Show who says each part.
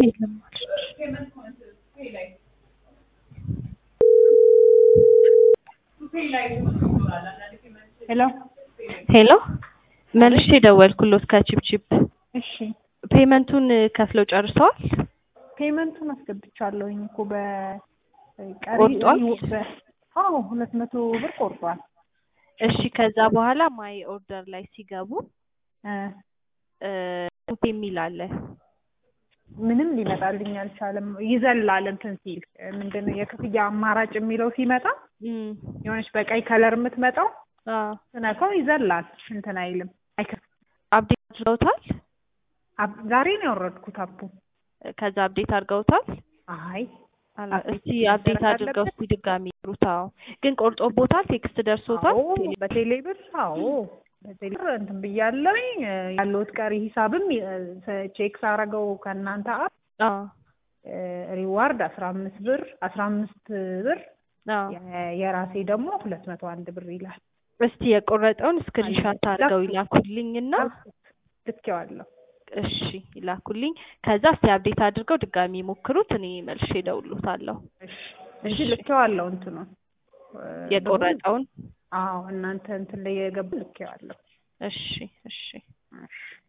Speaker 1: የለም አለች።
Speaker 2: ሄሎ
Speaker 1: ሄሎ መልሼ ደወልኩሎት ከቺፕቺፕ
Speaker 2: እሺ
Speaker 1: ፔመንቱን ከፍለው ጨርሰዋል?
Speaker 2: ፔመንቱን አስገብቻለሁኝ እኮ በቀሪ
Speaker 1: ቆርጧል?
Speaker 2: በ- አዎ ሁለት መቶ ብር ቆርጧል
Speaker 1: እሺ ከዛ በኋላ ማይ ኦርደር ላይ ሲገቡ
Speaker 2: እ
Speaker 1: እ የሚል አለ
Speaker 2: ምንም ሊመጣልኝ አልቻለም ይዘላል እንትን ሲል ምንድን ነው የክፍያ አማራጭ የሚለው ሲመጣ
Speaker 1: እም፣
Speaker 2: የሆነች በቀይ ከለር የምትመጣው
Speaker 1: አዎ
Speaker 2: ስነካው ይዘላል እንትን አይልም አይከፍትም
Speaker 1: አፕዴት አድርገውታል?
Speaker 2: አብ- ዛሬ ነው ያወረድኩት አፑ
Speaker 1: ከዛ አፕዴት አድርገውታል?
Speaker 2: አይ
Speaker 1: አላ
Speaker 2: አፕዴት
Speaker 1: እስቲ አፕዴት
Speaker 2: መደረግ
Speaker 1: አድርገው
Speaker 2: አለበት?
Speaker 1: እስቲ ድጋሚ ይሩት። አዎ ግን ቆርጦቦታል? ቴክስት ደርሶታል?
Speaker 2: አዎ በቴሌ ብር አዎ በቴሌ ብር እንትን ብያለሁኝ እ፣ ያለሁት ቀሪ ሂሳብም እ፣ ቼክ ሳረገው ከእናንተ አፕ
Speaker 1: አዎ
Speaker 2: እ፣ ሪዋርድ አስራ አምስት ብር አስራ አምስት ብር
Speaker 1: አዎ
Speaker 2: የ- የራሴ ደግሞ ሁለት መቶ አንድ ብር ይላል
Speaker 1: እስቲ የቆረጠውን ስክሪንሻት አድርገው ይላኩልኝና
Speaker 2: ልኬዋለሁ
Speaker 1: እሺ ይላኩልኝ። ከዛ እስቲ አፕዴት አድርገው ድጋሚ ሞክሩት። እኔ መልሼ እደውልሎታለሁ
Speaker 2: እሺ እሺ ልኬዋለሁ እንትኑ እ፣
Speaker 1: የቆረጠውን።
Speaker 2: አዎ እናንተ እንትን ላይ የገቡ ልኬዋለሁ
Speaker 1: እሺ እሺ
Speaker 2: እሺ